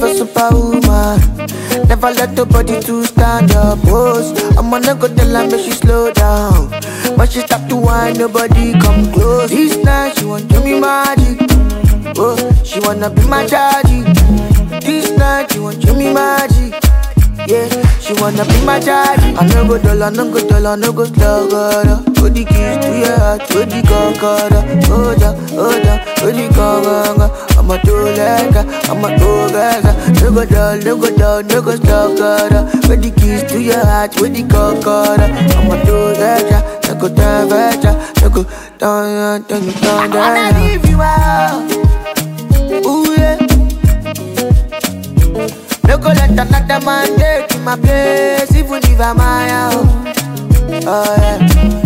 of a superwoman. Never let nobody to stand up. Pose. I'm gonna go tell her make she slow down. But she stop to whine, nobody come close. This night she want do me magic. Oh, she wanna be my daddy. This night she want do me magic. Yeah, she wanna be my daddy. I no go dull, I no go dull, I no go slow, God. Put the keys to your heart, put the concorda. Hold up, hold up, put the conga. I'm a two legger, I'm a two gaga. No go dull, no go dull, no go slow, God. Put the keys to your heart, put the concorda. I'm a two legger, no go down, veja, no go down, down, down, down. I wanna leave you out. Ooh yeah. No go let another man take my place, even if I'm my own. Oh yeah.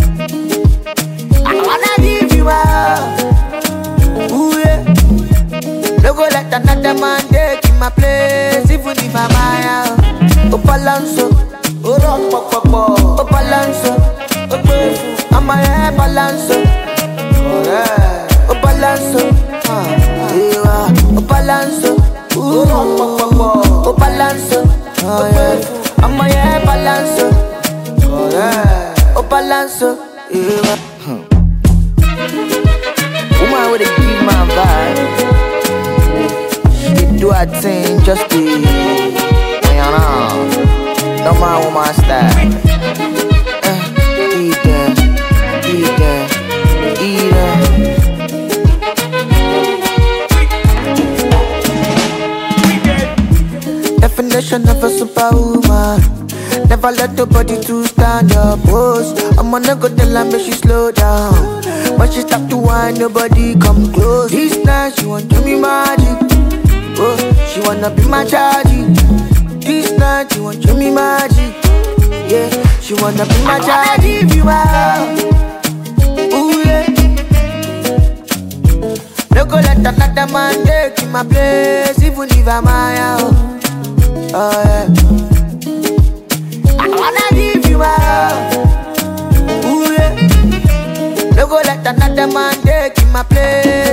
I wanna give you up. Ooh yeah. No go let another man take my place, even if I'm my own. Oh balanso, oh rock pop pop pop. Oh balanso, oh grateful. I'm a hair balanso. Oh yeah. Oh balanso, ah, yeah. Oh balanso, ooh rock pop pop pop. Oh balanso, oh yeah. I'm a hair balanso. Oh yeah. Oh balanso, yeah. Woman with a give my vibe. She do her thing just be, you know. No man woman style. Eh, eat them, eat them, eat them. Definition of a superwoman. Never let nobody to stand up. Pose. I'm gonna go tell her make she slow down. But she stop to whine, nobody come close. This night she want do me magic. Oh, she wanna be my chargy. This night she want do me magic. Yeah, she wanna be my chargy. Give you out. Ooh yeah. No go let another man take my place, even if I'm my own. Oh yeah. I wanna give you up. Ooh yeah. No go let another man take my place,